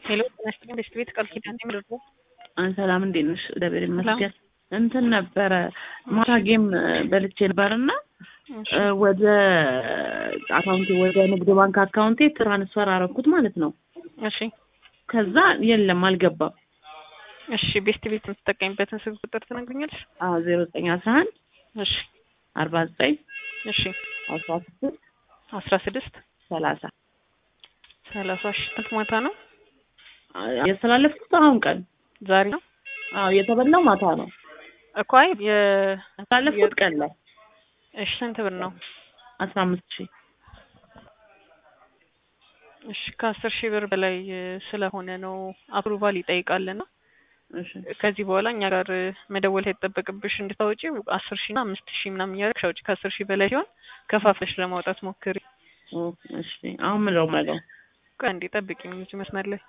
ሄሎ ጤና ይስጥልኝ ቤስት ቤት ቃል ኪዳን ነኝ ምርጡ ሰላም እንዴት ነሽ? እግዚአብሔር ይመስገን። እንትን ነበረ ማታ ጌም በልቼ ነበርና ወደ አካውንቴ ወደ ንግድ ባንክ አካውንቴ ትራንስፈር አረኩት ማለት ነው። እሺ ከዛ የለም አልገባም። እሺ ቤስት ቤት የምትጠቀሚበትን ስልክ ቁጥር ትነግሪኛለሽ? አዎ ዜሮ ዘጠኝ አስራ አንድ እሺ አርባ ዘጠኝ እሺ አስራ ስድስት አስራ ስድስት ሰላሳ ሰላሳ ሺ ስንት ማታ ነው? ያስተላለፍኩት አሁን ቀን ዛሬ ነው አዎ የተበላው ማታ ነው እኮ አይ የ ያስተላለፍኩት ቀን ላይ እሺ ስንት ብር ነው? አስራ አምስት ሺህ እሺ ከአስር ሺህ ብር በላይ ስለሆነ ነው አፕሩቫል ይጠይቃልና እሺ ከዚህ በኋላ እኛ ጋር መደወል ሳይጠበቅብሽ እንድታወጪ አስር ሺህ እና አምስት ሺህ ምናምን እያደረግሽ አውጪ። ከአስር ሺህ በላይ ሲሆን ከፋፍለሽ ለማውጣት ሞክሪ። ኦ እሺ አሁን ምን ነው የማደርገው? ቆይ አንዴ ጠብቂኝ እዚህ መስመር ላይ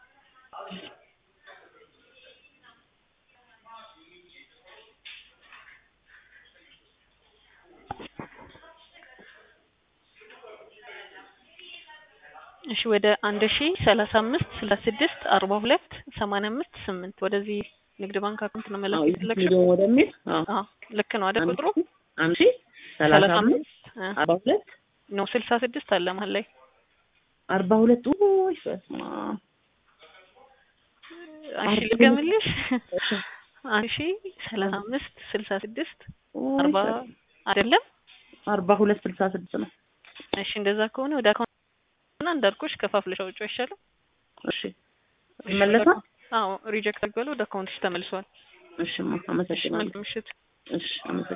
እሺ ወደ አንድ ሺ ሰላሳ አምስት ስልሳ ስድስት አርባ ሁለት ሰማንያ አምስት ስምንት ወደዚህ ንግድ ባንክ አካውንት ነው መላክ አዎ የፈለግሽው? ይሄ ወደሚል አዎ አዎ ልክ ነው አይደል ቁጥሩ? አንድ ሺህ ሰላሳ አምስት እ አርባ ሁለት ነው ስልሳ ስድስት አለ መሀል ላይ አርባ ሁለት ውይ በስመ አብ እሺ ልገምልሽ አንድ ሺ ሰላሳ አምስት ስልሳ ስድስት ውይ አርባ አይደለም አርባ ሁለት ስልሳ ስድስት ነው። እሺ እንደዛ ከሆነ ወደ አካውንት እና እንዳልኩሽ ከፋፍለሽ አውጪው አይሻልም? እሺ ይመለሳል። አዎ ሪጀክት አድርጓል ወደ አካውንትሽ ተመልሷል። እሺ እሺ አመሰግናለሁ። መልካም ምሽት። እሺ አመሰግናለሁ።